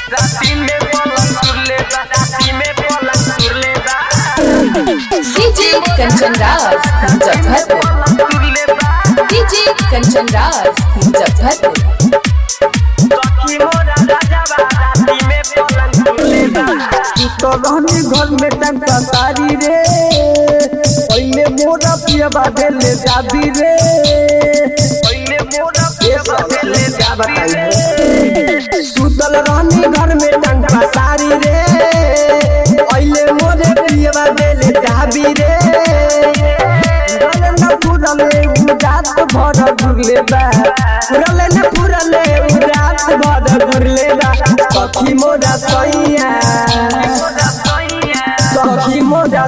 राती में पलंग तुरले बा राती में पलंग तुरले बा डीजे कंचन राज मुजफ्फरपुर पलंग तुरले बा डीजे कंचन राज मुजफ्फरपुर सखी मोरा राजा बा राती में पलंग तुरले बा तो रहनी घर में टंका सारी रे पहले मोरा पियबा देले जाबी रे पहिले मोरा पेवा देले क्या जाबी बताई रे सुतल रहनी घर में टंका सारी रे पहले मोरे पियबा देले जाबी रे रले न पुरले उजात भर घुरले बा रले न पुरले उजात भर घुरले बा सखी मोरा सैया